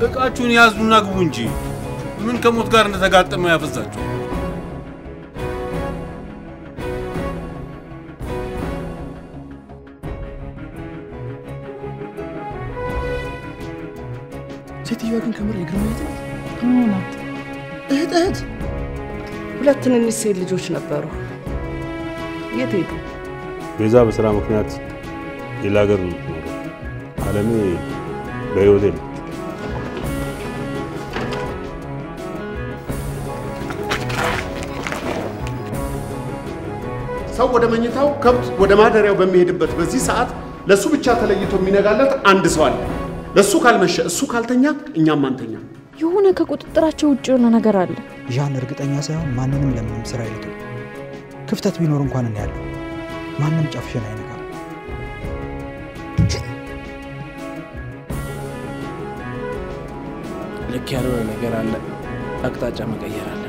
እቃችሁን ያዙና ግቡ እንጂ ምን ከሞት ጋር እንደተጋጠመ ያፈዛችሁ። ሴትዮዋ ግን ከምር የግርማዊት ናት። ናት። እህት እህት ሁለት ትንንሽ ሴት ልጆች ነበሩ። የት ሄዱ? ቤዛ በስራ ምክንያት ሌላ ሀገር ነው የምትኖረው። አለሜ በህይወት የለም። ሰው ወደ መኝታው ከብት ወደ ማደሪያው በሚሄድበት በዚህ ሰዓት ለእሱ ብቻ ተለይቶ የሚነጋለት አንድ ሰው አለ። ለእሱ ካልመሸ እሱ ካልተኛ እኛም አንተኛ። የሆነ ከቁጥጥራቸው ውጭ የሆነ ነገር አለ። ዣን እርግጠኛ ሳይሆን ማንንም ለምንም ስራ ይልቱ ክፍተት ቢኖር እንኳን እኔ ያለሁ ማንም ጫፍሽን አይነካም። ልክ ያልሆነ ነገር አለ። አቅጣጫ መቀየር አለ።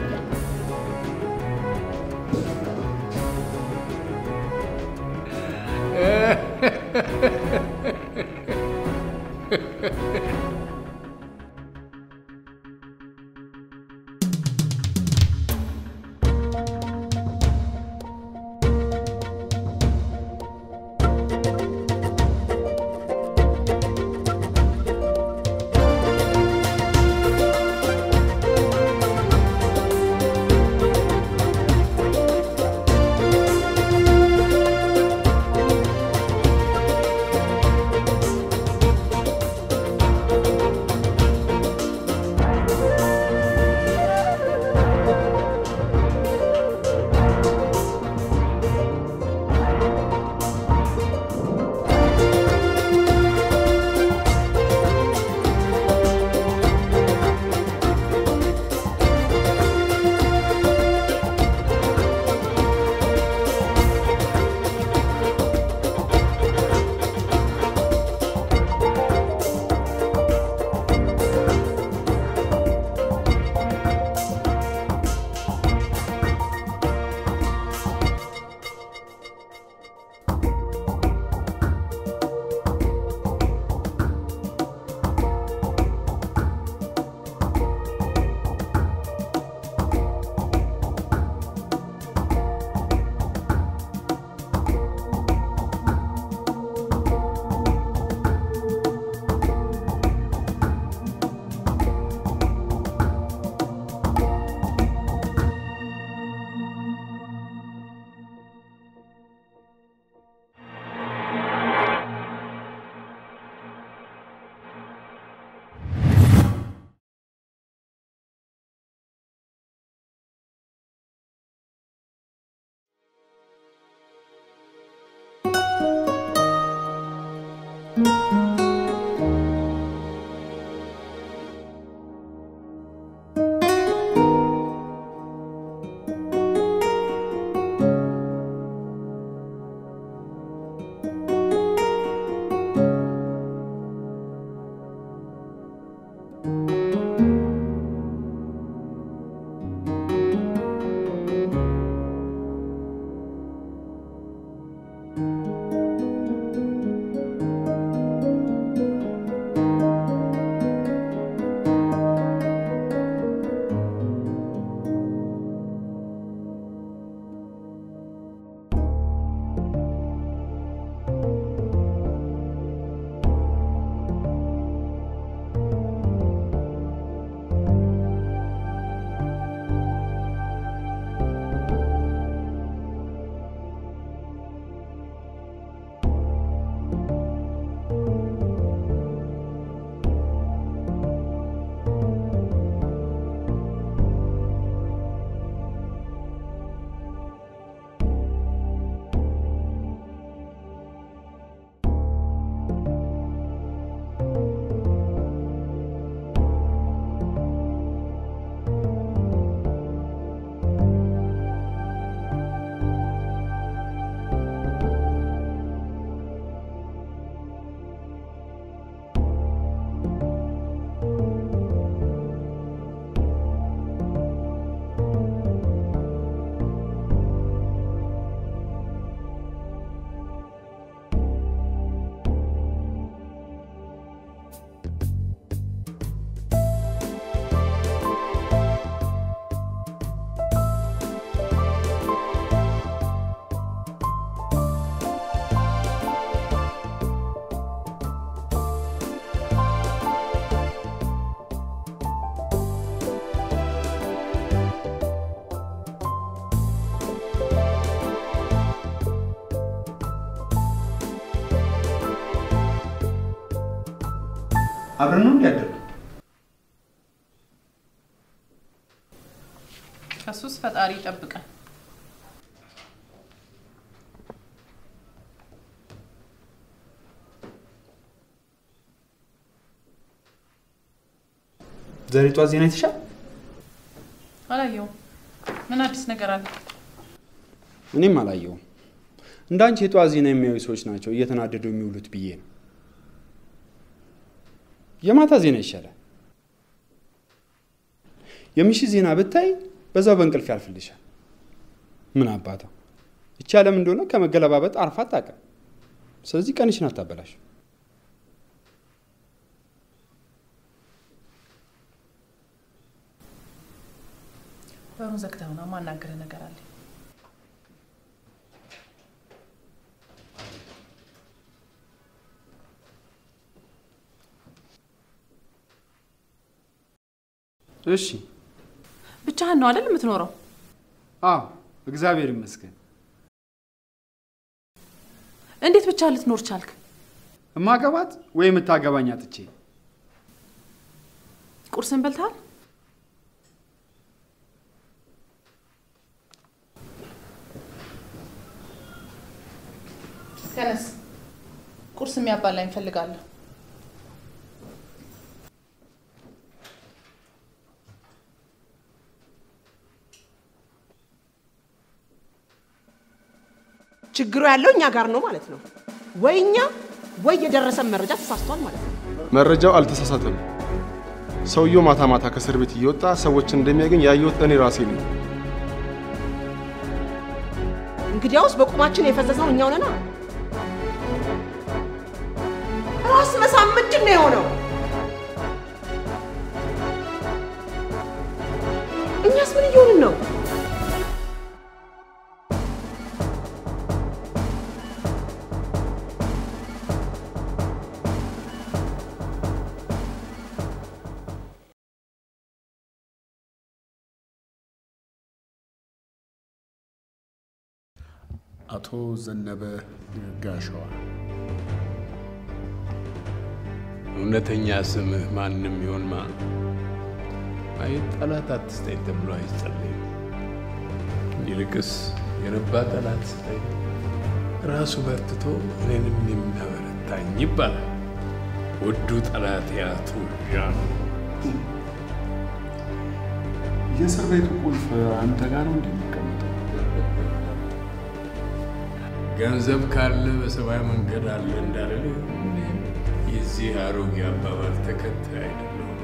አብረን ነው እንዲያደር ከሱስ ፈጣሪ ይጠብቀን። ዛሬ ጧት ዜና አይተሻል? አላየውም። ምን አዲስ ነገር አለ? እኔም አላየውም። እንደ አንቺ የጧት ዜና የሚያዩ ሰዎች ናቸው እየተናደዱ የሚውሉት ብዬ ነው። የማታ ዜና ይሻላል። የምሽት ዜና ብታይ በዛው በእንቅልፍ ያልፍልሻል። ምን አባታ እቺ ዓለም እንደሆነ ከመገለባበጥ አርፋ አታውቅም። ስለዚህ ቀንሽን አታበላሽ። በሩን ዘግተው ነው ማናገር ነገር አለ። እሺ። ብቻህን ነው አይደል የምትኖረው? አዎ፣ እግዚአብሔር ይመስገን። እንዴት ብቻ ልትኖር ቻልክ? እማገባት ወይ የምታገባኝ አጥቼ ቁርስን በልተሃል? ተነስ፣ ቁርስ የሚያባላኝ እፈልጋለሁ። ችግሩ ያለው እኛ ጋር ነው ማለት ነው። ወይ እኛ ወይ የደረሰን መረጃ ተሳስቷል ማለት ነው። መረጃው አልተሳሳተም። ሰውየው ማታ ማታ ከእስር ቤት እየወጣ ሰዎችን እንደሚያገኝ ያየሁት እኔ ራሴ ነኝ። እንግዲያውስ በቁማችን የፈዘዝነው እኛው ነና። ራስ መሳም ምንድን ነው የሆነው? እኛስ ምን እየሆንን ነው? አቶ ዘነበ ጋሸዋ እውነተኛ ስምህ ማንም ይሆን ማ አይ ጠላት አትስጠኝ ተብሎ አይጸለይም። ይልቅስ የረባ ጠላት ስጠኝ ራሱ በርትቶ እኔንም የሚያበረታኝ ይባላል። ውዱ ጠላት ያቱ ዣን የእስር ቤቱ ቁልፍ አንተ ጋር ነው እንደሚቀመጠው? ገንዘብ ካለ በሰማይ መንገድ አለ እንዳለ የዚህ አሮጌ አባባል ተከታይ አይደለሁም።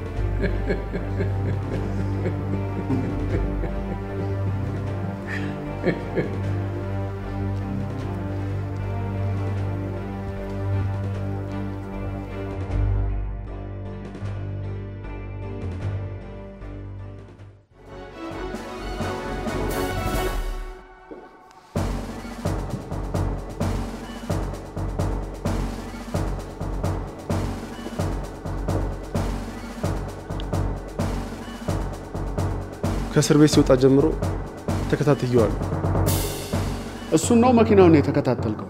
ከእስር ቤት ሲወጣ ጀምሮ ተከታትየዋለሁ። እሱን ነው መኪናውን የተከታተልከው?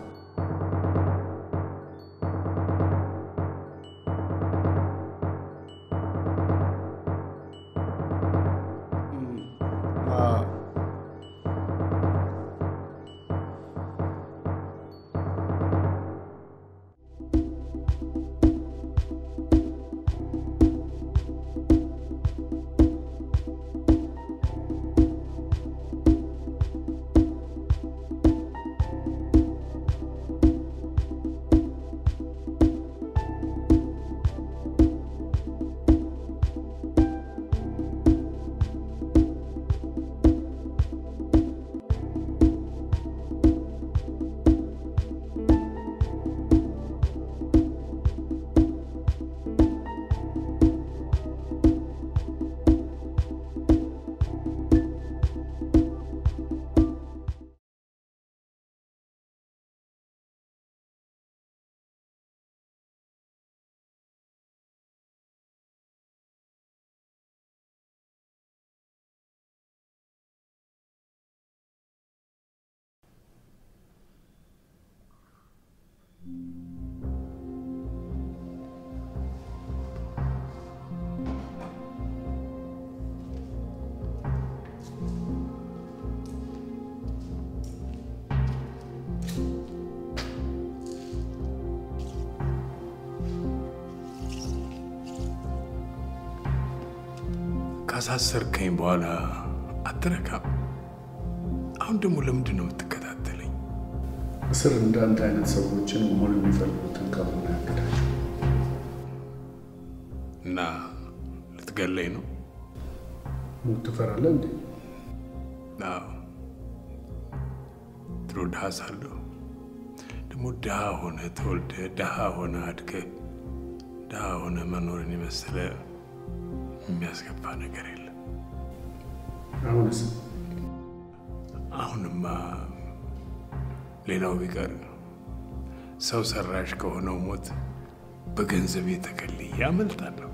ካሳሰርከኝ በኋላ አትረካም። አሁን ደግሞ ለምንድን ነው የምትከታተለኝ? እስር እንዳንተ አይነት ሰዎችን መሆን የሚፈልጉትን ከሆነ ያግዳቸው። እና ልትገለኝ ነው? ሞት ትፈራለህ እንዴ? አዎ። ድሮ ድሃ ሳለሁ ደግሞ ድሃ ሆነ ተወልደ ድሃ ሆነ አድገ ድሃ ሆነ መኖርን የመሰለ የሚያስገባ ነገር የለም። አሁንስ አሁንማ ሌላው ቢቀር ሰው ሰራሽ ከሆነው ሞት በገንዘብ የተከልዬ አመልጣለሁ።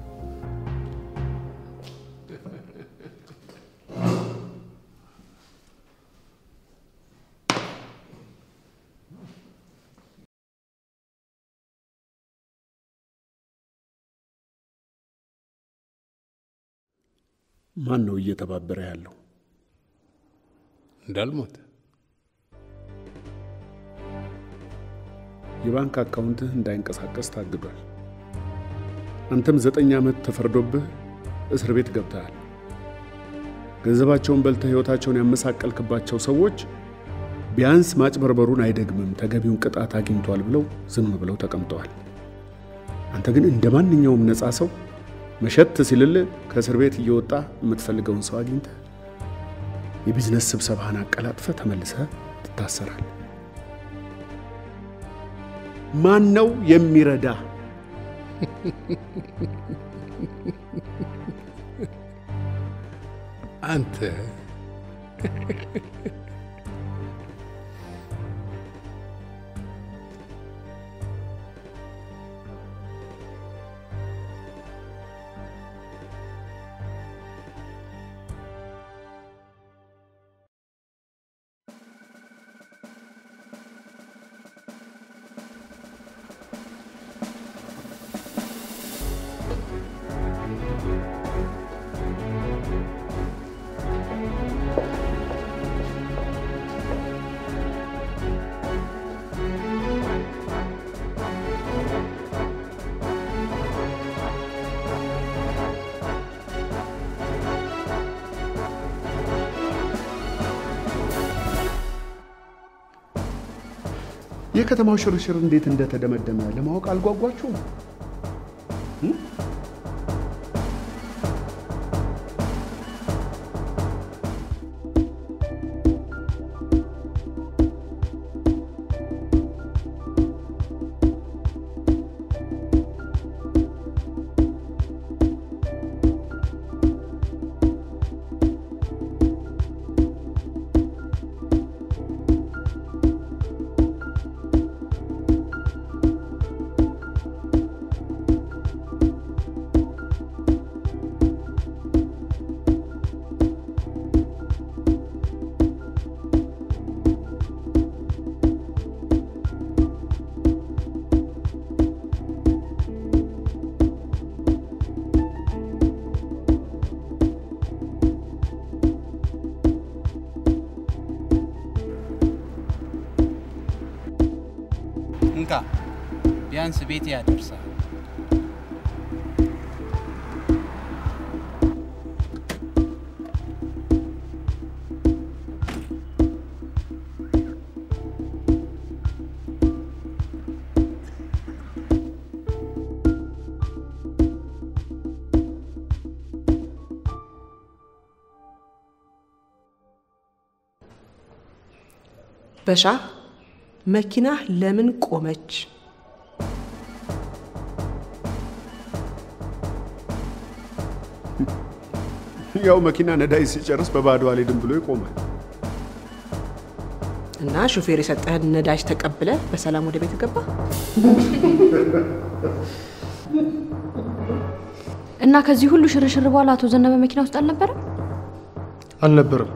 ማን ነው እየተባበረ ያለው? እንዳልሞት የባንክ አካውንትህ እንዳይንቀሳቀስ ታግዷል። አንተም ዘጠኝ ዓመት ተፈርዶብህ እስር ቤት ገብተሃል። ገንዘባቸውን በልተህ ሕይወታቸውን ያመሳቀልክባቸው ሰዎች ቢያንስ ማጭበርበሩን አይደግምም፣ ተገቢውን ቅጣት አግኝቷል ብለው ዝም ብለው ተቀምጠዋል። አንተ ግን እንደ ማንኛውም ነፃ ሰው መሸት ሲልልህ ከእስር ቤት እየወጣ የምትፈልገውን ሰው አግኝተህ የቢዝነስ ስብሰባህን አቀላጥፈህ ተመልሰህ ትታሰራል። ማን ነው የሚረዳ? አንተ የከተማው ሽርሽር እንዴት እንደተደመደመ ለማወቅ አልጓጓችሁም? እንካ ቢያንስ ቤት ያደርሳል። በሻ መኪና ለምን ቆመች? ያው መኪና ነዳጅ ሲጨርስ በባዶ አልሄድም ብሎ ይቆማል። እና ሹፌር የሰጠህን ነዳጅ ተቀብለ በሰላም ወደ ቤት ገባ። እና ከዚህ ሁሉ ሽርሽር በኋላ አቶ ዘነበ መኪና ውስጥ አልነበረም? አልነበረም።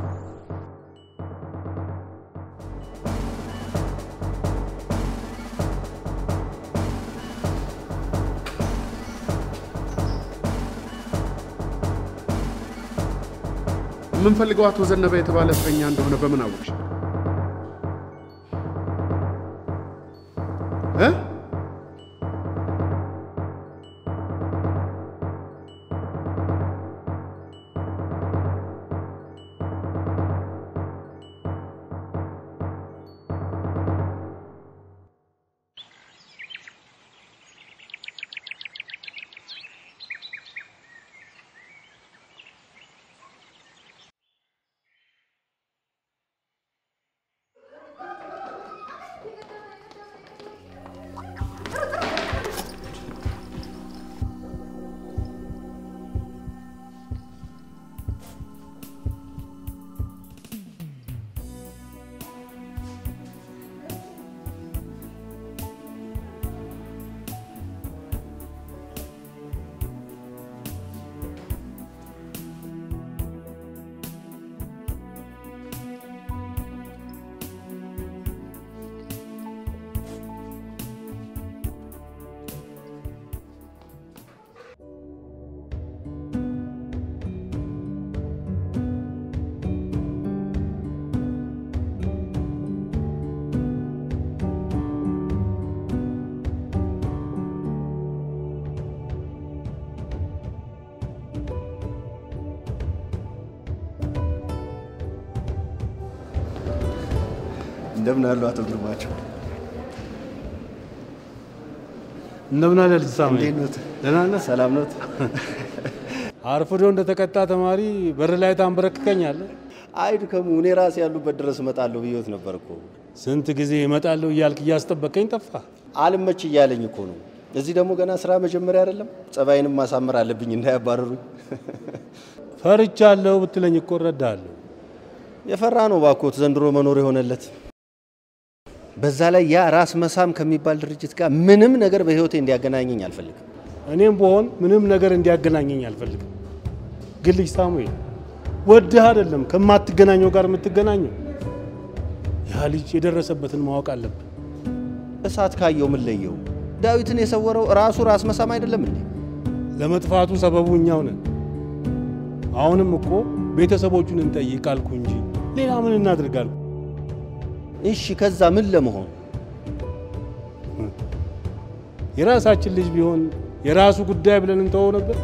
የምንፈልገው አቶ ዘነበ የተባለ እስረኛ እንደሆነ በምን አወቅሽ? እ? እንደምን አሉ አቶ ግርማቸው? እንደምን አለ ልጅ ሳሙኤል? እንዴት ኖት? ደህና ነህ? ሰላም ኖት? አርፍዶ እንደተቀጣ ተማሪ በር ላይ ታንበረክከኛለህ? አይድከሙ። እኔ ራሴ ያሉበት ድረስ እመጣለሁ ብዬት ነበር እኮ። ስንት ጊዜ እመጣለሁ እያልክ እያስጠበቀኝ ጠፋ። አልመች እያለኝ እኮ ነው። እዚህ ደግሞ ገና ስራ መጀመሪያ አይደለም። ጸባይንም ማሳመር አለብኝ እንዳያባረሩኝ። ፈርቻለሁ ብትለኝ እኮ እረዳለሁ። የፈራ ነው ባኮት ዘንድሮ መኖር የሆነለት። በዛ ላይ ያ ራስ መሳም ከሚባል ድርጅት ጋር ምንም ነገር በህይወቴ እንዲያገናኘኝ አልፈልግም። እኔም በሆን ምንም ነገር እንዲያገናኘኝ አልፈልግም። ግን ልጅ ሳሙኤል ወድህ አይደለም ከማትገናኘው ጋር የምትገናኘው። ያ ልጅ የደረሰበትን ማወቅ አለብን። እሳት ካየው ምን ለየው? ዳዊትን የሰወረው ራሱ ራስ መሳም አይደለም እንዴ? ለመጥፋቱ ሰበቡ እኛው ነን። አሁንም እኮ ቤተሰቦቹን እንጠይቅ አልኩ እንጂ ሌላ ምን እናድርጋል? እሺ፣ ከዛ ምን ለመሆን የራሳችን ልጅ ቢሆን የራሱ ጉዳይ ብለን እንተወው ነበር።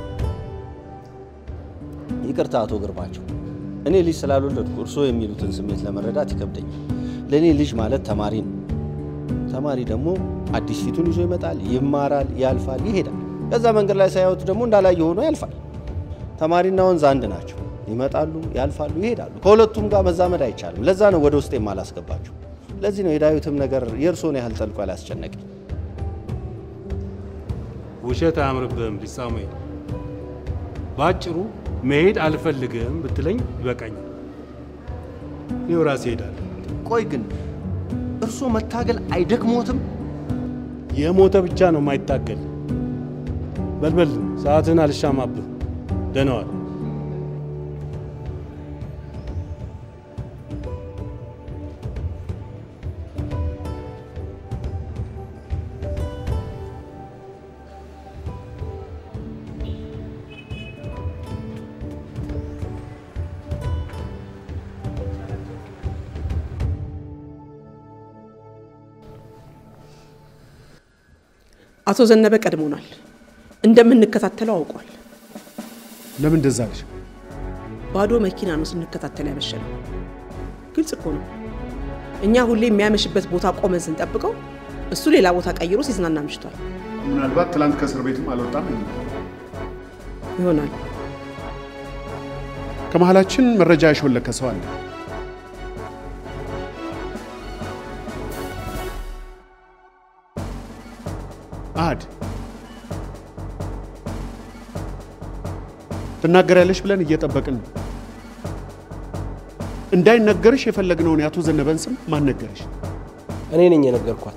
ይቅርታ አቶ ግርማቸው፣ እኔ ልጅ ስላልወለድኩ እርስዎ የሚሉትን ስሜት ለመረዳት ይከብደኛል። ለእኔ ልጅ ማለት ተማሪ ነው። ተማሪ ደግሞ አዲስ ፊቱን ይዞ ይመጣል፣ ይማራል፣ ያልፋል፣ ይሄዳል። ከዛ መንገድ ላይ ሳያዩት ደግሞ እንዳላየ ሆኖ ያልፋል። ተማሪና ወንዝ አንድ ናቸው። ይመጣሉ፣ ያልፋሉ፣ ይሄዳሉ። ከሁለቱም ጋር መዛመድ አይቻልም። ለዛ ነው ወደ ውስጥ የማላስገባቸው። ለዚህ ነው የዳዊትም ነገር የእርስዎን ያህል ጠልቆ ያላስጨነቀኝ። ውሸት አያምርብህም ልጅ ሳሙኤል። በአጭሩ መሄድ አልፈልግም ብትለኝ ይበቃኛል። እኔው ራሴ እሄዳለሁ። ቆይ ግን እርስዎ መታገል አይደክሞትም? የሞተ ብቻ ነው የማይታገል። በልበል፣ ሰዓትህን አልሻማብህ። ደህና ዋል። አቶ ዘነበ ቀድሞናል። እንደምንከታተለው አውቋል። ለምን እንደዛ አለሽ? ባዶ መኪና ነው ስንከታተል ያመሸነው። ግልጽ እኮ ነው። እኛ ሁሌ የሚያመሽበት ቦታ ቆመን ስንጠብቀው እሱ ሌላ ቦታ ቀይሮ ሲዝናና አምሽቷል ምናልባት ትላንት ከእስር ቤትም አልወጣም ይሆናል። ከመሀላችን መረጃ ያሾለከ ሰው አለ። አድ ትናገሪያለሽ ብለን እየጠበቅን ነው። እንዳይነገርሽ የፈለግነውን የአቶ ዘነበን ስም ማን ነገረሽ? እኔ ነኝ የነገርኳት።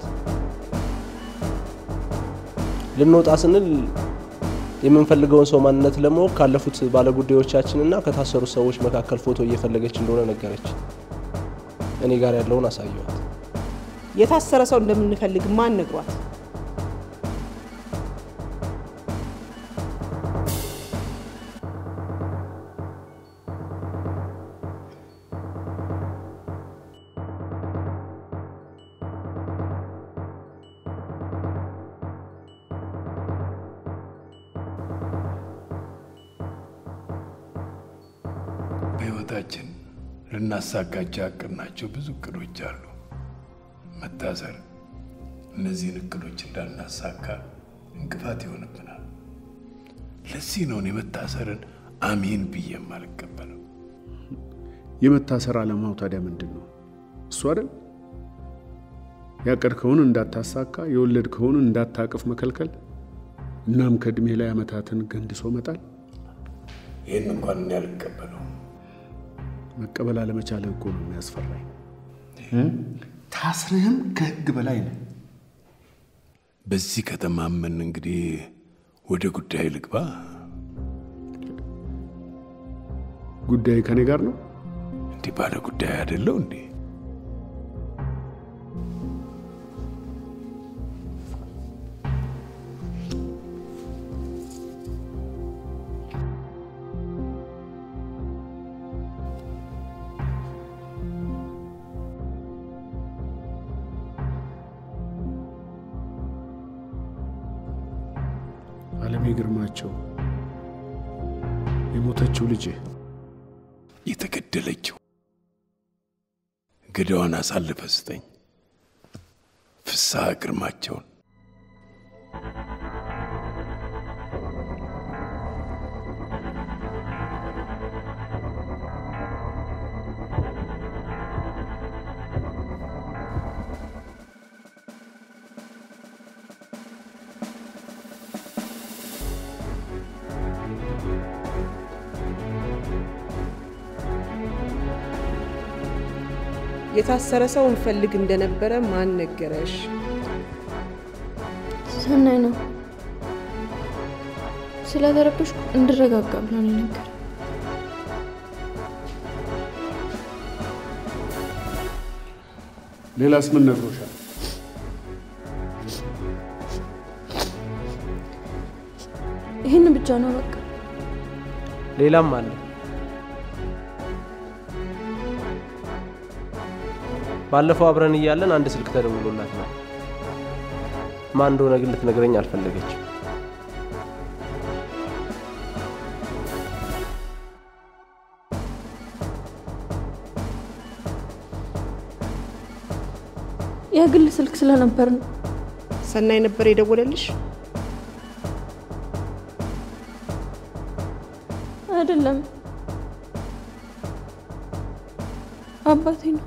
ልንወጣ ስንል የምንፈልገውን ሰው ማንነት ለማወቅ ካለፉት ባለጉዳዮቻችንና ከታሰሩት ሰዎች መካከል ፎቶ እየፈለገች እንደሆነ ነገረች። እኔ ጋር ያለውን አሳየዋት። የታሰረ ሰው እንደምንፈልግ ማን ነግሯት? በሕይወታችን ልናሳካቸው ያቀድናቸው ብዙ እቅዶች አሉ። መታሰር እነዚህን እቅዶች እንዳናሳካ እንቅፋት ይሆንብናል። ለዚህ ነው እኔ መታሰርን አሜን ብዬ የማልቀበለው። የመታሰር ዓላማው ታዲያ ምንድን ነው? እሱ አይደል? ያቀድከውን እንዳታሳካ የወለድከውን እንዳታቅፍ መከልከል፣ እናም ከእድሜ ላይ ዓመታትን ገንድሶ መጣል። ይህን እንኳን እኔ አልቀበለው። መቀበል አለመቻልህ እኮ ነው የሚያስፈራኝ። ታስርህም ከህግ በላይ ነው። በዚህ ከተማመን እንግዲህ ወደ ጉዳይ ልግባ። ጉዳይ ከኔ ጋር ነው። እንዲህ ባለ ጉዳይ አይደለው እንዴ? አለሜ ግርማቸው የሞተችው ልጅ የተገደለችው ገዳዋን አሳልፈ ስጠኝ። ፍስሐ ግርማቸውን የታሰረ ሰው እንፈልግ እንደነበረ ማን ነገረሽ? ሰናይ ነው ስለተረበሽኩ እንድረጋጋ ብሎ ነው የነገረኝ። ሌላስ ምን ነግሮሻል? ይህን ብቻ ነው በቃ። ሌላም አለ። ባለፈው አብረን እያለን አንድ ስልክ ተደውሎላት ነው። ማን እንደሆነ ግን ልትነግረኝ አልፈለገችም። የግል ስልክ ስለነበር ነው። ሰናይ ነበር የደወለልሽ? አይደለም አባቴ ነው።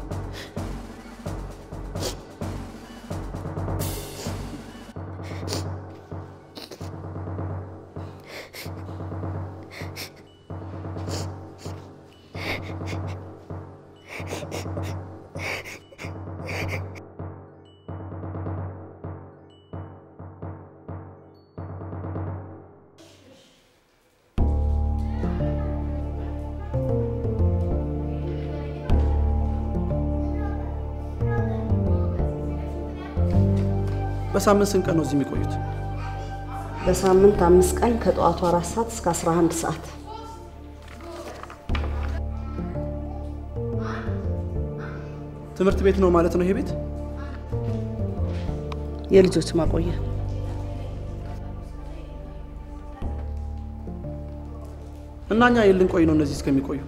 በሳምንት ስንት ቀን ነው እዚህ የሚቆዩት? በሳምንት አምስት ቀን ከጠዋቱ አራት ሰዓት እስከ 11 ሰዓት። ትምህርት ቤት ነው ማለት ነው ይሄ ቤት? የልጆች ማቆያ እና እኛ የልን ቆይ ነው እነዚህ እስከሚቆዩ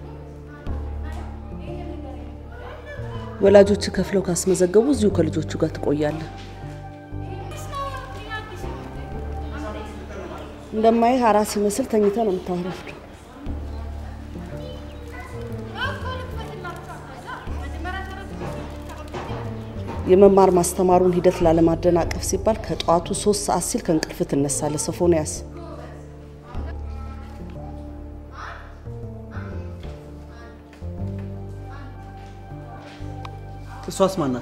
ወላጆች ከፍለው ካስመዘገቡ እዚሁ ከልጆቹ ጋር ትቆያለህ። እንደማይህ አራስ ሲመስል ተኝተ ነው የምታረፍደው። የመማር ማስተማሩን ሂደት ላለማደናቀፍ ሲባል ከጠዋቱ ሶስት ሰዓት ሲል ከእንቅልፍ ትነሳለህ። ሶፎንያስ እሷስ ማናት?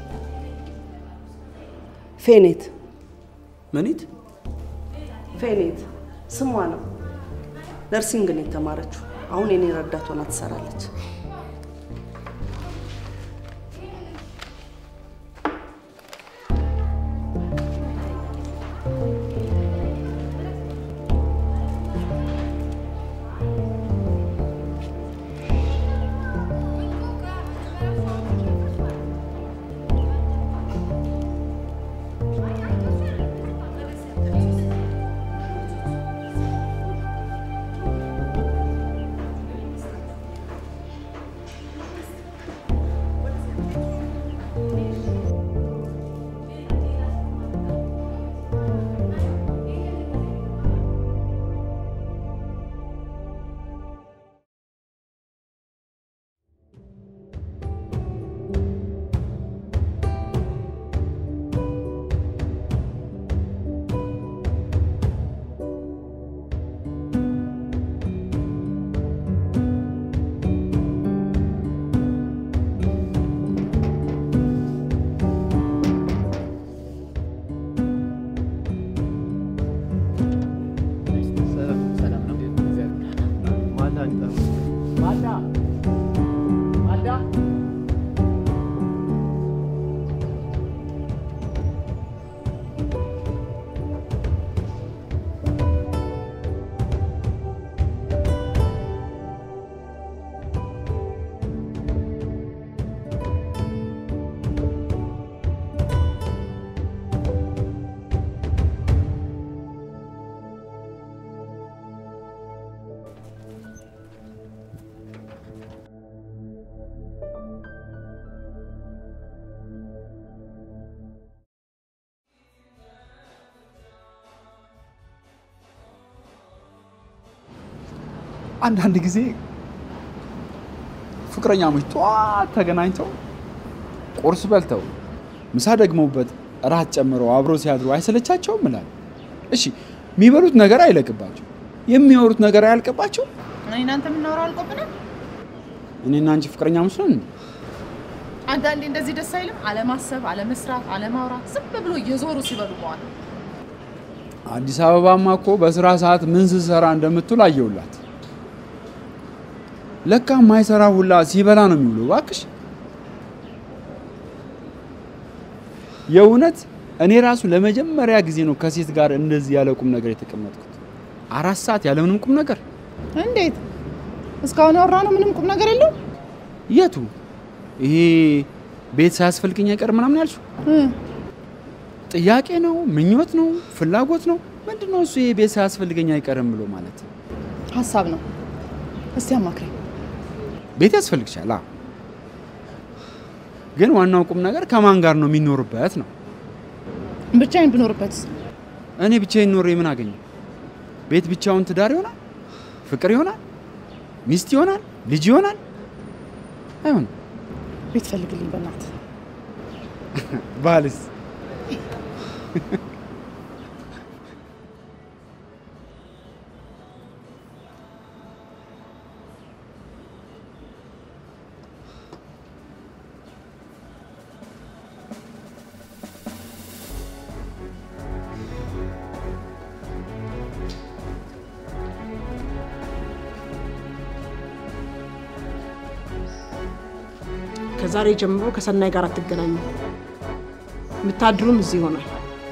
ፌኔት መኒት ፌኔት ስሟ ነው። ነርሲንግ ነው የተማረችው። አሁን የኔ ረዳት ሆና ትሰራለች። አንዳንድ ጊዜ ፍቅረኛሞች ጠዋት ተገናኝተው ቁርስ በልተው ምሳ ደግመውበት እራት ጨምረው አብሮ ሲያድሩ አይሰለቻቸውም እላለሁ። እሺ የሚበሉት ነገር አይለቅባቸው፣ የሚያወሩት ነገር አያልቅባቸው። እኔ እናንተ የምናወራው አልቆብንም። እኔና አንቺ ፍቅረኛ መስሎን አንዳንዴ እንደዚህ ደስ አይልም? አለማሰብ፣ አለመስራት፣ አለማውራት፣ ዝም ብሎ እየዞሩ ሲበሉ መዋል። አዲስ አበባማ እኮ በስራ ሰዓት ምን ስትሰራ እንደምትውል አየውላት። ለካ የማይሰራ ሁላ ሲበላ ነው የሚውለው። እባክሽ የእውነት እኔ ራሱ ለመጀመሪያ ጊዜ ነው ከሴት ጋር እንደዚህ ያለ ቁም ነገር የተቀመጥኩት። አራት ሰዓት ያለ ምንም ቁም ነገር። እንዴት እስካሁን ያወራ ነው ምንም ቁም ነገር የለው? የቱ ይሄ ቤት ሳያስፈልገኝ አይቀር ምናምን ያልሽው ጥያቄ ነው? ምኞት ነው? ፍላጎት ነው? ምንድን ነው እሱ? ይሄ ቤት ሳያስፈልገኝ አይቀርም ብሎ ማለት ሀሳብ ነው። እስቲ አማክረኝ። ቤት ያስፈልግሻል። አዎ። ግን ዋናው ቁም ነገር ከማን ጋር ነው የሚኖርበት ነው። ብቻዬን ብኖርበት እኔ ብቻዬን ኖሬ ምን አገኘው? ቤት ብቻውን ትዳር ይሆናል? ፍቅር ይሆናል? ሚስት ይሆናል? ልጅ ይሆናል? አይሆንም። ቤት ፈልግልኝ በእናት ባልስ ከዛሬ ጀምሮ ከሰናይ ጋር አትገናኙ። የምታድሩም እዚህ ይሆናል።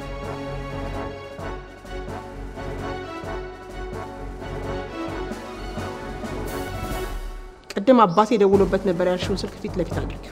ቅድም አባቴ ደውሎበት ነበር ያልሽውን ስልክ ፊት ለፊት አድርጊው።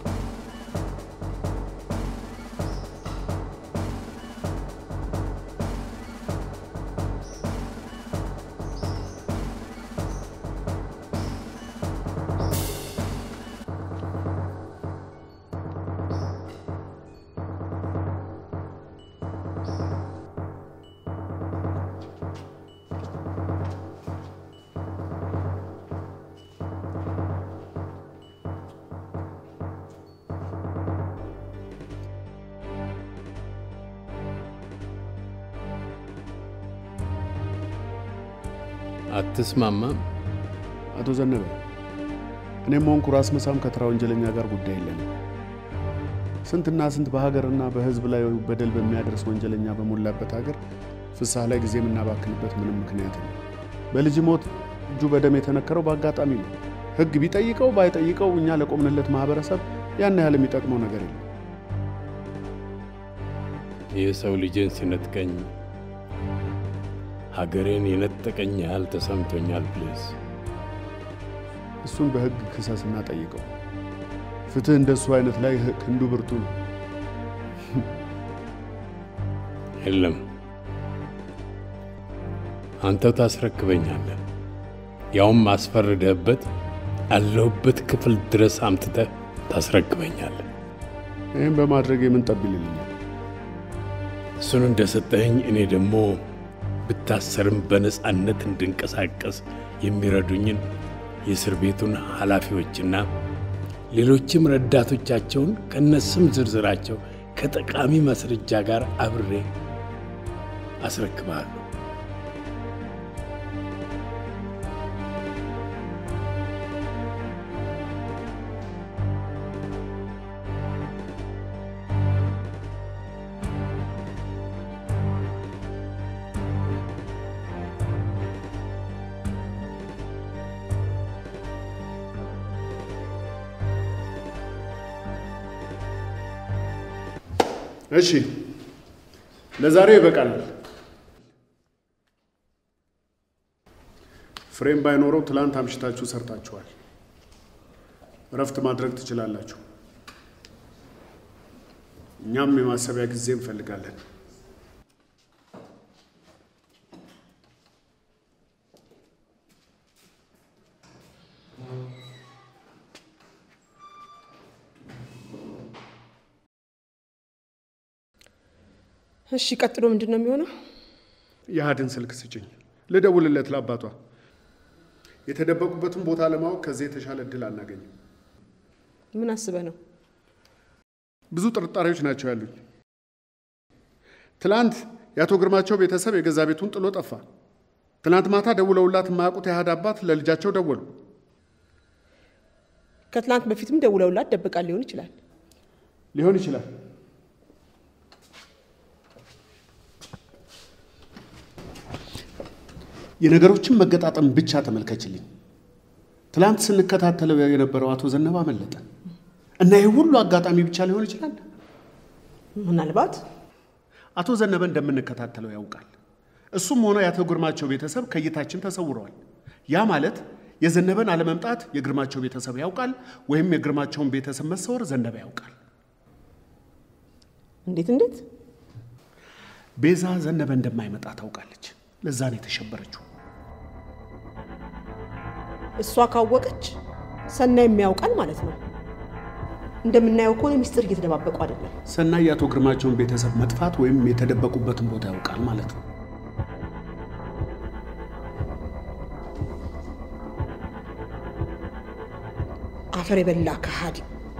አትስማማም? አቶ ዘነበ እኔም ሆንኩ ራስ መሳም ከተራ ወንጀለኛ ጋር ጉዳይ የለንም። ስንትና ስንት በሀገርና በሕዝብ ላይ በደል በሚያደርስ ወንጀለኛ በሞላበት ሀገር ፍስሐ ላይ ጊዜ የምናባክንበት ምንም ምክንያት ነው። በልጅ ሞት እጁ በደም የተነከረው በአጋጣሚ ነው። ሕግ ቢጠይቀው ባይጠይቀው እኛ ለቆምንለት ማህበረሰብ ያን ያህል የሚጠቅመው ነገር የለም። የሰው ልጅን ሲነጥቀኝ ሀገሬን የነጠቀኝ ያህል ተሰምቶኛል። ፕሊዝ እሱን በሕግ ክሰስና ጠይቀው። ፍትህ እንደሱ አይነት ላይ ክንዱ ብርቱ ነው። የለም አንተው ታስረክበኛለህ። ያውም አስፈርደህበት አለሁበት ክፍል ድረስ አምጥተህ ታስረክበኛለህ። ይህም በማድረግ የምን ጠብ ይልልኛል? እሱን እንደሰጠኸኝ እኔ ደግሞ ብታሰርም በነፃነት እንድንቀሳቀስ የሚረዱኝን የእስር ቤቱን ኃላፊዎችና ሌሎችም ረዳቶቻቸውን ከነስም ዝርዝራቸው ከጠቃሚ ማስረጃ ጋር አብሬ አስረክብሃለሁ። እሺ ለዛሬው ይበቃል። ፍሬም ባይኖረው ትላንት አምሽታችሁ ሰርታችኋል። እረፍት ማድረግ ትችላላችሁ። እኛም የማሰቢያ ጊዜ እንፈልጋለን። እሺ፣ ቀጥሎ ምንድን ነው የሚሆነው? የአህድን ስልክ ስጭኝ፣ ልደውልለት ለአባቷ። የተደበቁበትን ቦታ ለማወቅ ከዚህ የተሻለ እድል አናገኝም። ምን አስበህ ነው? ብዙ ጥርጣሬዎች ናቸው ያሉኝ። ትላንት የአቶ ግርማቸው ቤተሰብ የገዛ ቤቱን ጥሎ ጠፋ። ትናንት ማታ ደውለውላት የማያውቁት የአህድ አባት ለልጃቸው ደወሉ። ከትላንት በፊትም ደውለውላት ደብቃ ሊሆን ይችላል። ሊሆን ይችላል። የነገሮችን መገጣጠም ብቻ ተመልከችልኝ። ትላንት ስንከታተለው የነበረው አቶ ዘነበ አመለጠ እና ይህ ሁሉ አጋጣሚ ብቻ ሊሆን ይችላል። ምናልባት አቶ ዘነበ እንደምንከታተለው ያውቃል። እሱም ሆነ የአቶ ግርማቸው ቤተሰብ ከእይታችን ተሰውረዋል። ያ ማለት የዘነበን አለመምጣት የግርማቸው ቤተሰብ ያውቃል፣ ወይም የግርማቸውን ቤተሰብ መሰወር ዘነበ ያውቃል። እንዴት እንዴት? ቤዛ ዘነበ እንደማይመጣ ታውቃለች። ለዛ ነው የተሸበረችው። እሷ ካወቀች ሰናይ የሚያውቃል ማለት ነው። እንደምናየው ከሆነ ሚስጥር እየተደባበቁ አይደለም። ሰናይ የአቶ ግርማቸውን ቤተሰብ መጥፋት ወይም የተደበቁበትን ቦታ ያውቃል ማለት ነው። አፈር የበላ ከሃዲ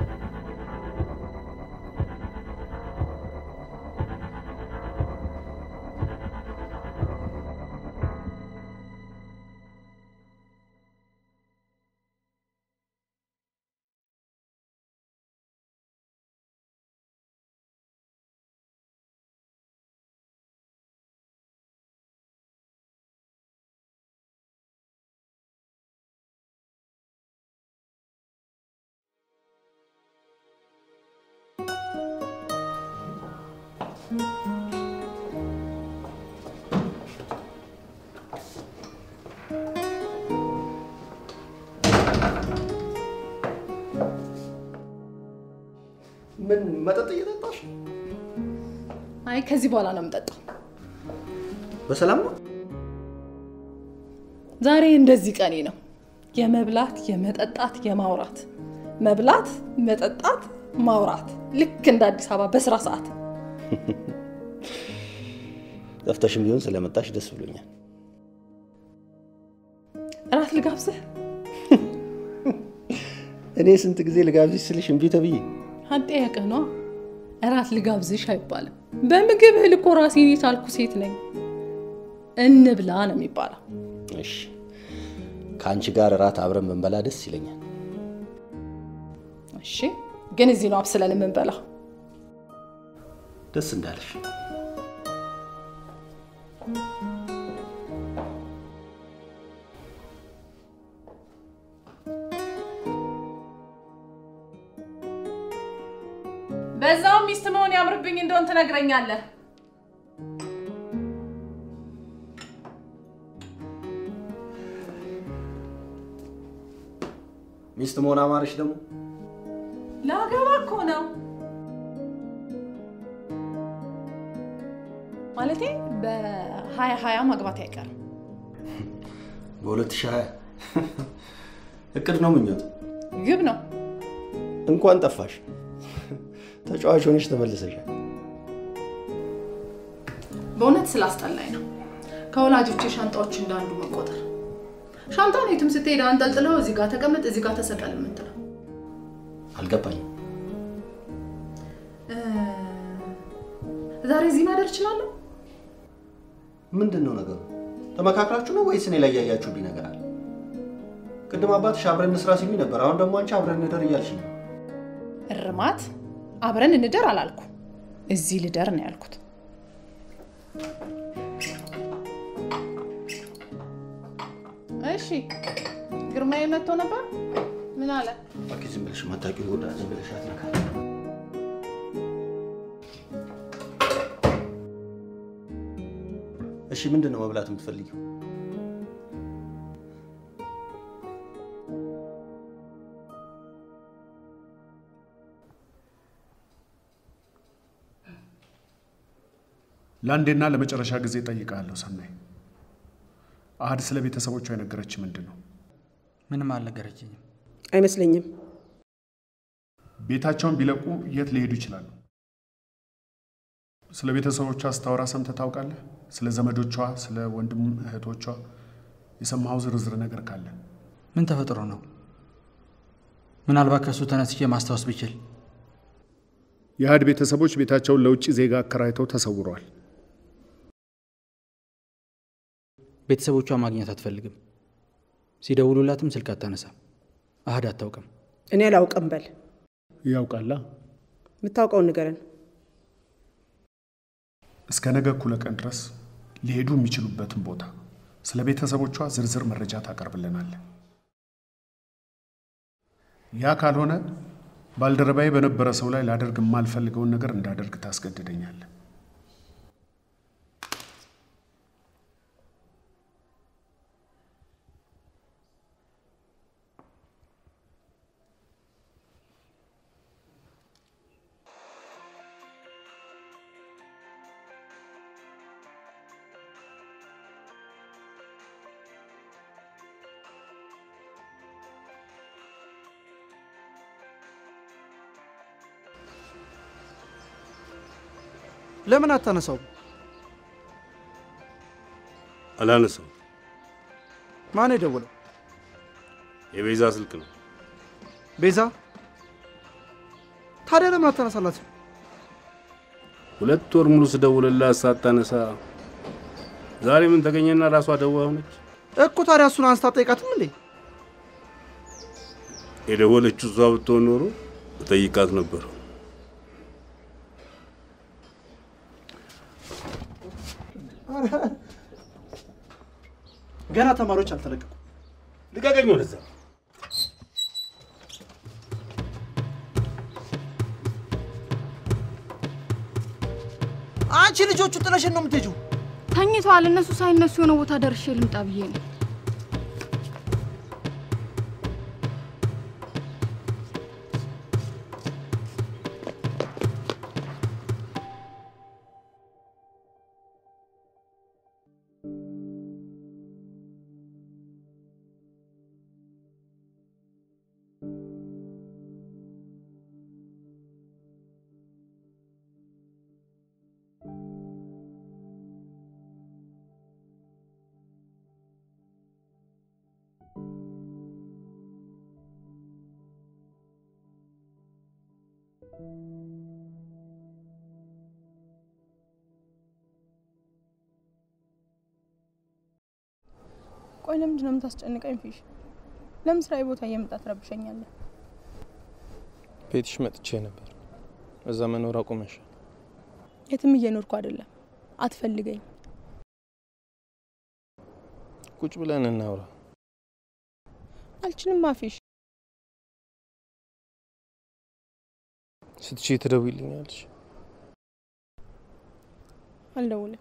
ምን መጠጥ እየጠጣሽ? አይ ከዚህ በኋላ ነው የምጠጣው። በሰላም ነው? ዛሬ እንደዚህ ቀኔ ነው። የመብላት፣ የመጠጣት፣ የማውራት መብላት፣ መጠጣት፣ ማውራት ልክ እንደ አዲስ አበባ በስራ ሰዓት። ጠፍተሽም ቢሆን ስለመጣሽ ደስ ብሎኛል። እራት ልጋብዝህ? እኔ ስንት ጊዜ ልጋብዝሽ ስልሽ እምቢ ተብዬ አጠያቅህ ነዋ። እራት ልጋብዝሽ አይባልም። በምግብ እህል እኮ ራሴን የቻልኩ ሴት ነኝ። እንብላ ነው የሚባለው። እሺ፣ ከአንቺ ጋር እራት አብረን ብንበላ ደስ ይለኛል። እሺ፣ ግን እዚህ ነው አብስለን የምንበላው። ደስ እንዳለሽ። በዛው ሚስት መሆን ያምርብኝ እንደሆን ትነግረኛለህ። ሚስት መሆን አማረሽ ደግሞ ላገባ እኮ ነው ማለቴ በሀያ ሀያ ማግባት አይቀርም። በ2020 እቅድ ነው ምኞት ግብ ነው። እንኳን ጠፋሽ። ተጫዋች ሆነሽ ተመልሰሻል። በእውነት ስላስጠላኝ ነው ከወላጆቼ ሻንጣዎች እንዳንዱ መቆጠር። ሻንጣውን የትም ስትሄድ አንጠልጥለው እዚህ ጋር ተቀመጥ፣ እዚህ ጋር ተሰቀል የምትለው አልገባኝም። እ፣ ዛሬ እዚህ ማደር እችላለሁ? ምንድን ነው ነገሩ? ተመካክራችሁ ነው ወይስ እኔ ላይ ያያችሁብኝ ነገር አለ? ቅድም አባትሽ አብረን እንስራ ሲሉኝ ነበር። አሁን ደግሞ አንቺ አብረን እንደር እያልሽ ነው። እርማት አብረን እንደር አላልኩ፣ እዚህ ልደር ነው ያልኩት። እሺ ግርማዬ መጥቶ ነበር። ምን አለ? እባክሽ ዝም ብለሽ ማታውቂውን ጉዳይ ዝም ብለሽ አትነካ። እሺ ምንድን ነው መብላት የምትፈልጊው? ለአንዴና ለመጨረሻ ጊዜ ጠይቃለሁ ሰናይ፣ አህድ ስለ ቤተሰቦቿ የነገረች ምንድን ነው? ምንም አልነገረችኝም። አይመስለኝም። ቤታቸውን ቢለቁ የት ሊሄዱ ይችላሉ? ስለ ቤተሰቦቿ ስታወራ ሰምተህ ታውቃለህ? ስለ ዘመዶቿ፣ ስለ ወንድም እህቶቿ የሰማኸው ዝርዝር ነገር ካለ ምን ተፈጥሮ ነው? ምናልባት ከእሱ ተነስቼ ማስታወስ ብችል። የአህድ ቤተሰቦች ቤታቸውን ለውጭ ዜጋ አከራይተው ተሰውረዋል። ቤተሰቦቿ ማግኘት አትፈልግም። ሲደውሉላትም ስልክ አታነሳም። አህድ አታውቅም። እኔ አላውቅም በል። ያውቃላ። የምታውቀውን ንገረን። እስከ ነገ እኩለ ቀን ድረስ ሊሄዱ የሚችሉበትን ቦታ ስለ ቤተሰቦቿ ዝርዝር መረጃ ታቀርብልናለን። ያ ካልሆነ ባልደረባዬ በነበረ ሰው ላይ ላደርግ የማልፈልገውን ነገር እንዳደርግ ታስገድደኛለህ። ለምን አታነሳው? አላነሳም። ማን የደወለው? የቤዛ ስልክ ነው። ቤዛ። ታዲያ ለምን አታነሳላት? ሁለት ወር ሙሉ ስደውልላት ሳታነሳ ዛሬ ምን ተገኘና ራሷ ደዋ ሆነች? እኮ ታዲያ እሱን አንስታ ጠይቃትም እንዴ? የደወለችው እሷ ብትሆን ኖሮ እጠይቃት ነበር። ገና ተማሪዎች አልተለቀቁ። ልቀቀኝ ወደዛ። አንቺ ልጆቹ ጥለሽን ነው የምትሄጂው? ተኝተዋል። እነሱ ሳይነሱ የሆነ ቦታ ደርሼ ልምጣ ብዬ ነው። ቆይ ለምንድን ነው የምታስጨንቀኝ? ፊሽ ለምን ስራዬ ቦታ እየመጣ ትረብሸኛለህ? ቤትሽ መጥቼ ነበር። እዛ መኖር አቁመሽ የትም እየኖርኩ አይደለም። አትፈልገኝ። ቁጭ ብለን እናውራ። አልችልም። አፊሽ ስትቺ ትደውይልኛለሽ? አልደውልም።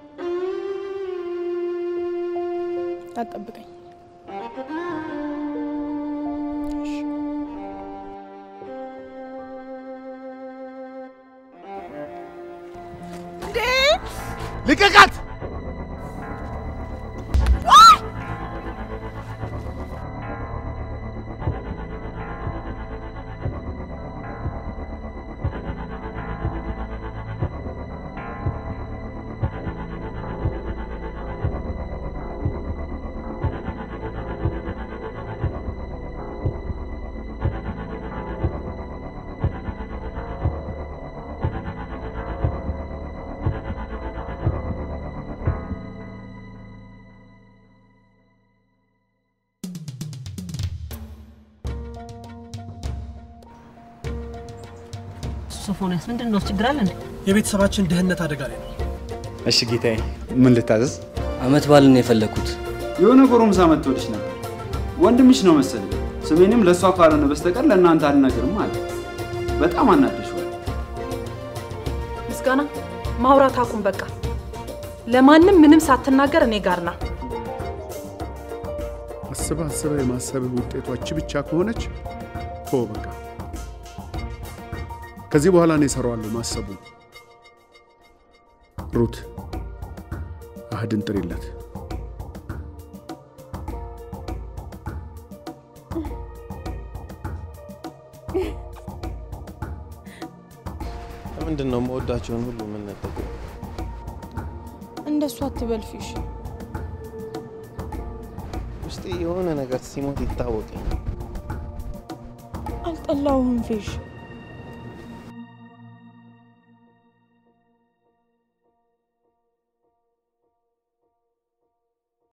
አትጠብቀኝ። ልቀቃት! ሶፎንያስ ምንድን ነው ችግር አለ እንዴ? የቤተሰባችን ደህንነት አደጋ ላይ ነው። እሺ ጌታዬ፣ ምን ልታዘዝ? አመት በዓልን ነው የፈለግኩት። የሆነ ጎረምሳ መጥቶልሽ ነበር። ወንድምሽ ነው መሰለኝ። ስሜንም ለእሷ ካልሆነ በስተቀር ለእናንተ አልነግርም አለ። በጣም አናደሽዋል። ምስጋና ማውራት አቁም በቃ። ለማንም ምንም ሳትናገር እኔ ጋር ና። አስበህ አስበህ የማሰብህ ውጤቷች ብቻ ከሆነች ቶ በቃ ከዚህ በኋላ እኔ እሰራዋለሁ ማሰቡ። ሩት አህድን ጥሪለት። ለምንድን ነው መወዳቸውን ሁሉ የምንነጠቀው? እንደሱ አትበል ፊሽ። ውስጤ የሆነ ነገር ሲሞት ይታወቀኝ። አልጠላውም ፌሽ